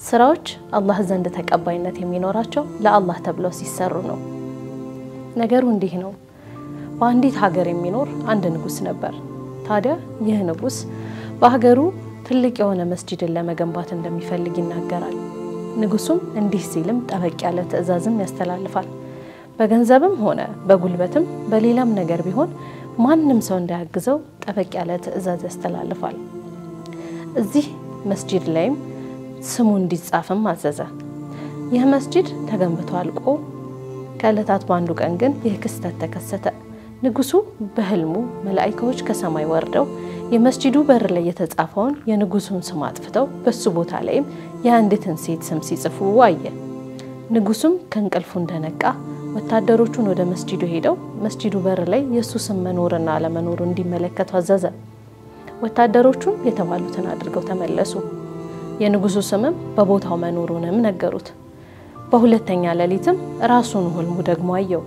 ስራዎች አላህ ዘንድ ተቀባይነት የሚኖራቸው ለአላህ ተብለው ሲሰሩ ነው። ነገሩ እንዲህ ነው። በአንዲት ሀገር የሚኖር አንድ ንጉስ ነበር። ታዲያ ይህ ንጉስ በሀገሩ ትልቅ የሆነ መስጂድን ለመገንባት እንደሚፈልግ ይናገራል። ንጉሱም እንዲህ ሲልም ጠበቅ ያለ ትዕዛዝም ያስተላልፋል። በገንዘብም ሆነ በጉልበትም በሌላም ነገር ቢሆን ማንም ሰው እንዳያግዘው ጠበቅ ያለ ትዕዛዝ ያስተላልፋል። እዚህ መስጂድ ላይም ስሙ እንዲጻፍም አዘዘ። ይህ መስጂድ ተገንብቶ አልቆ ከዕለታት በአንዱ ቀን ግን ይህ ክስተት ተከሰተ። ንጉሱ በህልሙ መላኢካዎች ከሰማይ ወርደው የመስጂዱ በር ላይ የተጻፈውን የንጉሱን ስም አጥፍተው በሱ ቦታ ላይም የአንዲትን ሴት ስም ሲጽፉ አየ። ንጉሱም ከእንቅልፉ እንደነቃ ወታደሮቹን ወደ መስጂዱ ሄደው መስጂዱ በር ላይ የእሱ ስም መኖርና አለመኖሩ እንዲመለከቱ አዘዘ። ወታደሮቹም የተባሉትን አድርገው ተመለሱ። የንጉሱ ስምም በቦታው መኖሩንም ነገሩት። በሁለተኛ ሌሊትም ራሱን ህልሙ ደግሞ አየው።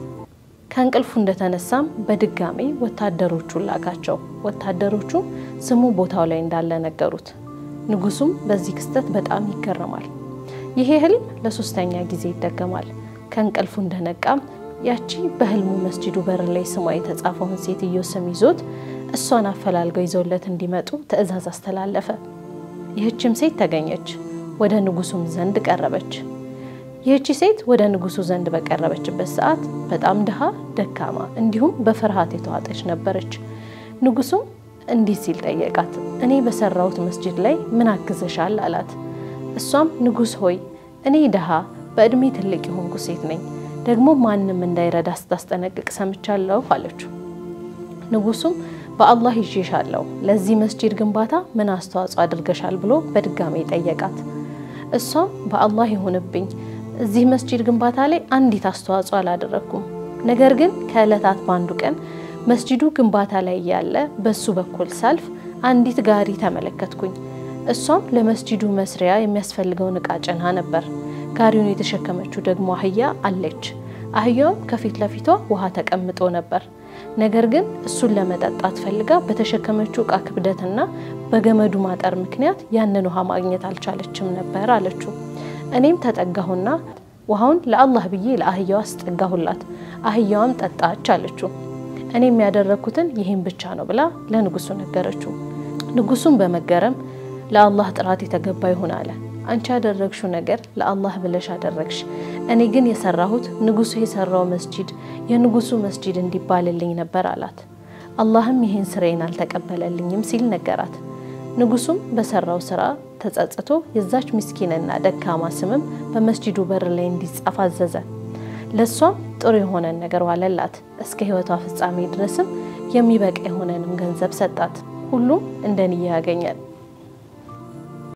ከእንቅልፉ እንደተነሳም በድጋሚ ወታደሮቹን ላካቸው። ወታደሮቹ ስሙ ቦታው ላይ እንዳለ ነገሩት። ንጉሱም በዚህ ክስተት በጣም ይገረማል። ይሄ ህልም ለሶስተኛ ጊዜ ይደገማል። ከእንቅልፉ እንደነቃም ያቺ በህልሙ መስጂዱ በር ላይ ስሟ የተጻፈውን ሴትዮ ስም ይዞት እሷን አፈላልገው ይዘውለት እንዲመጡ ትዕዛዝ አስተላለፈ። ይህችም ሴት ተገኘች፣ ወደ ንጉሱም ዘንድ ቀረበች። ይህቺ ሴት ወደ ንጉሱ ዘንድ በቀረበችበት ሰዓት በጣም ድሃ፣ ደካማ እንዲሁም በፍርሃት የተዋጠች ነበረች። ንጉሱም እንዲህ ሲል ጠየቃት፣ እኔ በሰራሁት መስጂድ ላይ ምን አግዘሻል? አላት። እሷም ንጉስ ሆይ እኔ ድሃ፣ በእድሜ ትልቅ የሆንኩ ሴት ነኝ፣ ደግሞ ማንም እንዳይረዳ ስታስጠነቅቅ ሰምቻለሁ አለችው። ንጉሱም በአላህ ይዤሻለሁ፣ ለዚህ መስጂድ ግንባታ ምን አስተዋጽኦ አድርገሻል ብሎ በድጋሚ ጠየቃት። እሷም በአላህ ይሁንብኝ እዚህ መስጂድ ግንባታ ላይ አንዲት አስተዋጽኦ አላደረግኩም። ነገር ግን ከዕለታት በአንዱ ቀን መስጂዱ ግንባታ ላይ ያለ በሱ በኩል ሳልፍ አንዲት ጋሪ ተመለከትኩኝ። እሷም ለመስጂዱ መስሪያ የሚያስፈልገውን እቃ ጭና ነበር። ጋሪውን የተሸከመችው ደግሞ አህያ አለች። አህያውም ከፊት ለፊቷ ውሃ ተቀምጦ ነበር። ነገር ግን እሱን ለመጠጣት ፈልጋ በተሸከመችው እቃ ክብደትና በገመዱ ማጠር ምክንያት ያንን ውሃ ማግኘት አልቻለችም ነበር አለችው። እኔም ተጠጋሁና ውሃውን ለአላህ ብዬ ለአህያዋ አስጠጋሁላት። አህያዋም ጠጣች አለችው። እኔም ያደረግኩትን ይህን ብቻ ነው ብላ ለንጉሱ ነገረችው። ንጉሱም በመገረም ለአላህ ጥራት የተገባ ይሁን አለ። አንቺ ያደረግሽው ነገር ለአላህ ብለሽ አደረግሽ። እኔ ግን የሰራሁት ንጉሱ የሰራው መስጂድ የንጉሱ መስጂድ እንዲባልልኝ ነበር አላት። አላህም ይህን ስራዬን አልተቀበለልኝም ሲል ነገራት። ንጉሱም በሰራው ስራ ተጸጽቶ የዛች ምስኪንና ደካማ ስምም በመስጂዱ በር ላይ እንዲጻፍ አዘዘ። ለእሷም ጥሩ የሆነን ነገር ዋለላት። እስከ ሕይወቷ ፍጻሜ ድረስም የሚበቃ የሆነንም ገንዘብ ሰጣት። ሁሉም እንደ ንያ ያገኛል።